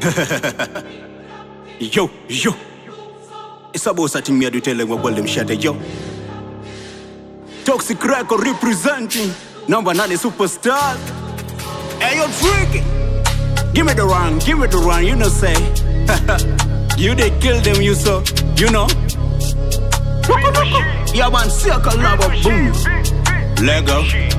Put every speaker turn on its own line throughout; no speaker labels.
yo, yo. It's about something me I do tell them what them shut yo. Toxic record representing number nine superstar. Hey yo, tricky. Give me the run, give me the run, you know say. you they kill them, you so, you know. Yeah man, circle lava boom. Lego.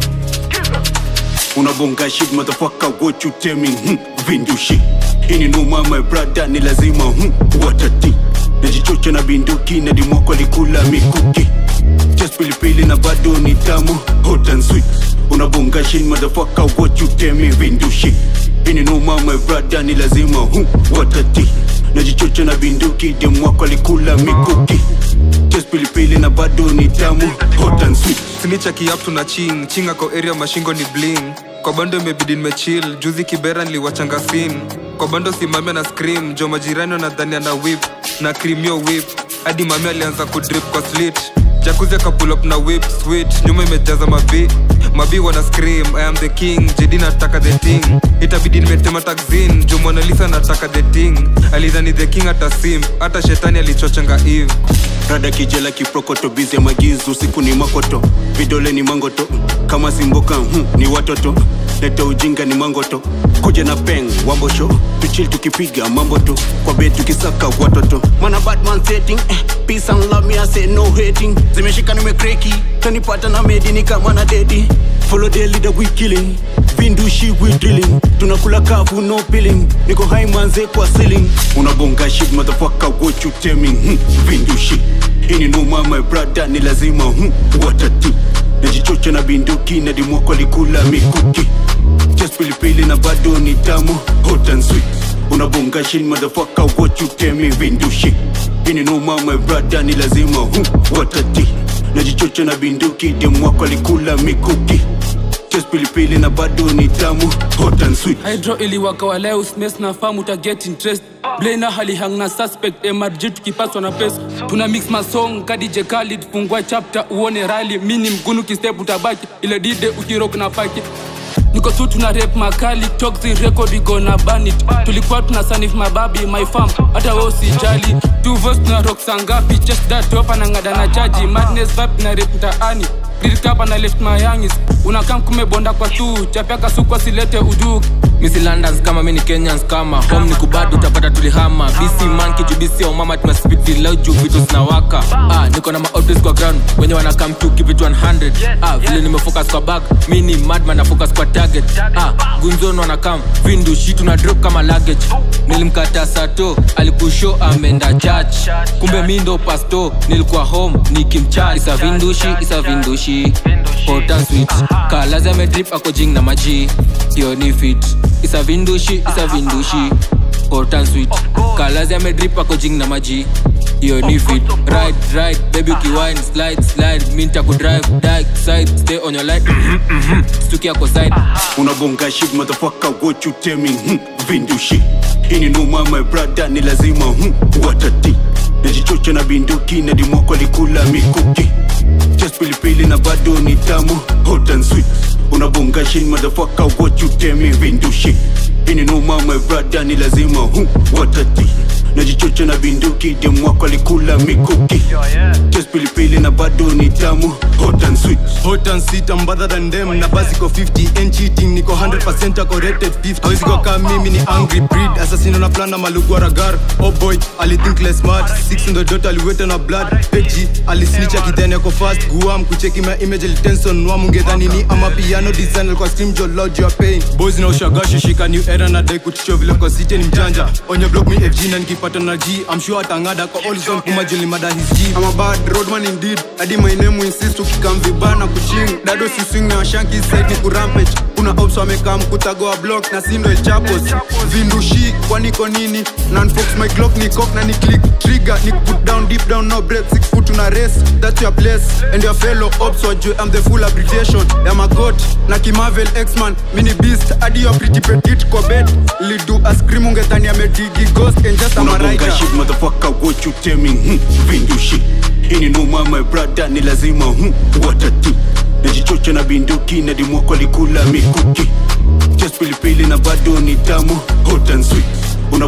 Unabonga shit motherfucker, what you tell me? Hmm, vindu shit. Ini numa my brother ni lazima hmm, watati. Najichocha na binduki na dimwako alikula mikuki. Just pilipili na bado ni tamu, hot and sweet. Unabonga shit motherfucker, what you tell me? Vindu shit. Ini numa my brother ni lazima hmm, watati. Najichocha na binduki dimwako alikula mikuki. Just pilipili na bado ni tamu, hot and sweet.
sinichaki up tuna ching ching ako area mashingo ni bling kwa bando imebidi nimechill juzi kibera niliwachanga sin kwa bando simamia na scream jo majirani wanadhani ana whip na cream yo whip hadi mami alianza kudrip kwa slit jakuzi akapull up na whip sweet nyuma imejaza mabi mabi wana scream i am the king jedi nataka the thing itabidi nimetema taxin jo monalisa nataka the thing alidhani the king hata sim hata shetani alichochanga eve
rada kijela kiprokoto bizi ya magizu usiku ni makoto vidole ni mangoto kama simboka hmm, ni watoto leta ujinga ni mangoto kuja na peng wambosho tuchil tukipiga mambo tu kwa bed tukisaka watoto mana batman setting eh, peace and love me I say no hating zimeshika nimekreki tanipata na medi ni kama na dedi follow the leader we killing vindushi we drilling tunakula kavu no pilling niko high manze kwa ceiling unabonga shit motherfucker what you tell me hmm, vindushi ini numa my brother ni lazima hmm, watati najichocha na binduki na dimwako alikula mikuki just pilipili na bado ni tamu hot and sweet unabonga shit motherfucker what you tell me vindushi ini numa my brother ni lazima hmm, watati najichocha na binduki dimwako alikula mikuki just pilipili na bado ni tamu hot and sweet
hydro iliwaka wa leo smes na famu ta get interest blena halihang na suspect mrg tukipaswa na pesa tuna mix masong kadije khalid fungua chapter uone rali mini mgunu kistep utabaki ile dide ukirok na paki niko tu tuna rep makali toxic record igo na banit tulikuwa tuna sanif mababi my farm hata wewe usijali two voice tuna rock sangapi just that top na ngada na chaji madness vibe na rep mtaani Nilikapa na left my youngis unakam kumebonda kwa tu chapaka sukwa silete uduki
misi londons kama mini kenyans kama home ni kubadu utapata tulihama bc manki juu bc ya umama tumespeed vilau juu vitu zinawaka ah, niko na maotis kwa ground wenye wanakam tu give it 100 ah, vile nimefocus kwa bag mini madman na focus kwa target ah, gunzon wanakam vindu shitu na drop kama luggage nilimkata sato alikusho ameenda church kumbe mi ndo pasto nilikuwa home nikimchach isa vindushi isa vindushi hot and sweet kalazi amedrip ako jing na maji hiyo ni fit isa vindushi isa vindushi hot and sweet kalazi amedrip ako jing na maji hiyo ni fit right right baby ukiwine slide slide mi nitakudrive dark side stay on your light stukia kwa side
unabonga shit motherfucker what you tell me hmm, vindushi ini numa my brother ni lazima hmm, watati najichocha na binduki na dimwako alikula mikuki just pilipili na bado ni tamu hot and sweet unabonga shit motherfucker what you tell me vindushi ini numa my brother ni lazima hmm, watati najichocha na binduki dimwako alikula mikuki just pilipili na bado ni tamu hot and sweet
hot and sweet I'm better than them na basi ko 50 and cheating niko 100% corrected 50 hawezi kwa kama mimi ni angry breed assassin na plan na malugu ragar oh boy ali think less smart six in the dot aliweta na blood peji alisnitch akidhani yako fast guam kucheki my image tension wa mungedhani ni ama piano design alikuwa stream jo lodge your pain boys na ushagashi shika new era na dai kutisho vile kwa city ni mjanja on your block me FG na nikipata na G I'm sure atangada kwa all zone kuma juli mada his G
I'm a bad roadman indeed hadi my name insist ukikam vibana kuching dado siswing na shanki side ni kurampage kuna ops wamekaa mkutagoa block na sindo el chapos vindushi kwaniko nini nanfox my glock ni cock na ni click trigger ni put down deep down no break six foot una race that's your place and your fellow ops wajue I'm the full abbreviation ya magot na kimavel x-man mini beast hadi your pretty petit kwa bed lidu a scream ungetani amedigi ghost and just a
unabonga
maraika
shit motherfucker what you tell me hmm, vindushi ini numa my brother ni lazima hmm, watati najichocha na binduki na dimwako alikula mikuki just pilipili na bado ni tamu hot and sweet Unabonga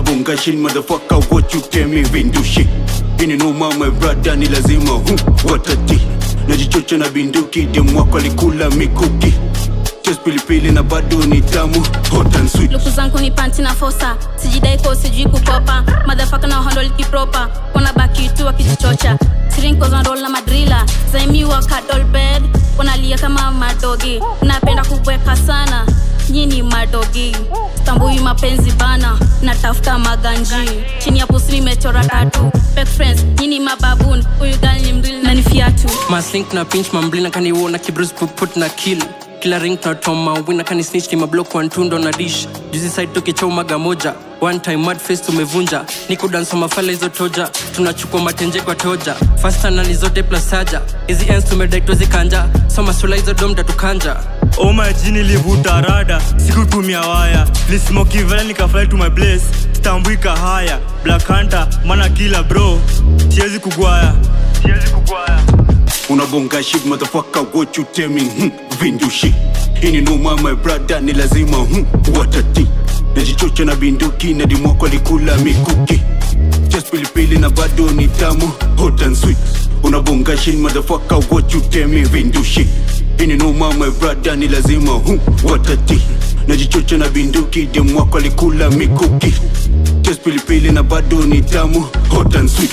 unabonga shit motherfucker what you tell me vindushi ini no mama brother ni lazima hu watati najichocha na binduki demu wako alikula mikuki Just pilipili na bado ni tamu hot and sweet
luku zangu ni panti na fosa sijidai ko sijui kukopa madhafaka na handle kipropa wanabaki tu wakijichocha sirinko za roll na madrila zaimiwa kadol bed wanalia kama madogi napenda kubweka sana nyini madogi tambui mapenzi bana natafuta maganji chini ya pusi nimechora tatu Fake friends nyini mababun huyu gali ni mdwili na ni fiatu
maslink na pinch mamblina kaniwona kibrus puput na kill kila ring tunatoma wina kani snitch ni mablok wantundo na dish juzi side tukichaumaga moja one time mad face tumevunja niko danso mafala hizo toja tunachukua matenje kwa toja fasta nani zote plus saja hizi ens tumedaitwezi kanja soma sula hizo domda tukanja
oma jini livuta rada sikutumia waya lismokivela nikafly to my place stambuika haya black hunter mana kila bro siwezi kugwaya siwezi kugwaya
unabonga shit motherfucker what you tell me hmm, vindushi ini no mama brother ni lazima hmm, watati najichocha na binduki na dimwako alikula mikuki just pilipili na bado ni tamu hot and sweet unabonga shit motherfucker what you tell me vindushi ini no mama brother ni lazima hmm, watati najichocha na binduki demwako alikula mikuki just pilipili na bado ni tamu hot and sweet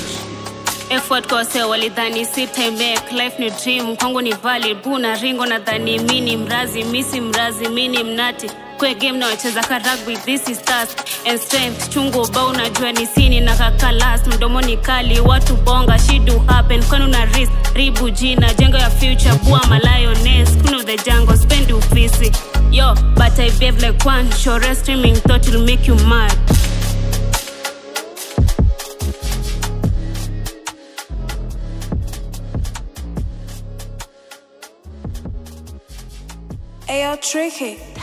effort kose walidhani sitemake life ni dream kwangu ni valid buna ringo nadhani mini mrazi misi mrazi mini mnati kwe game na wacheza ka rugby this is stars and strength chungu ba unajua ni sini na kakalas mdomoni kali watu bonga shidu happen kwani una risk ribu jina jengo ya future bua malioness queen of the jungle spend ufisi yo but i behave like one sure streaming thought will make you mad
Ayo, tricky.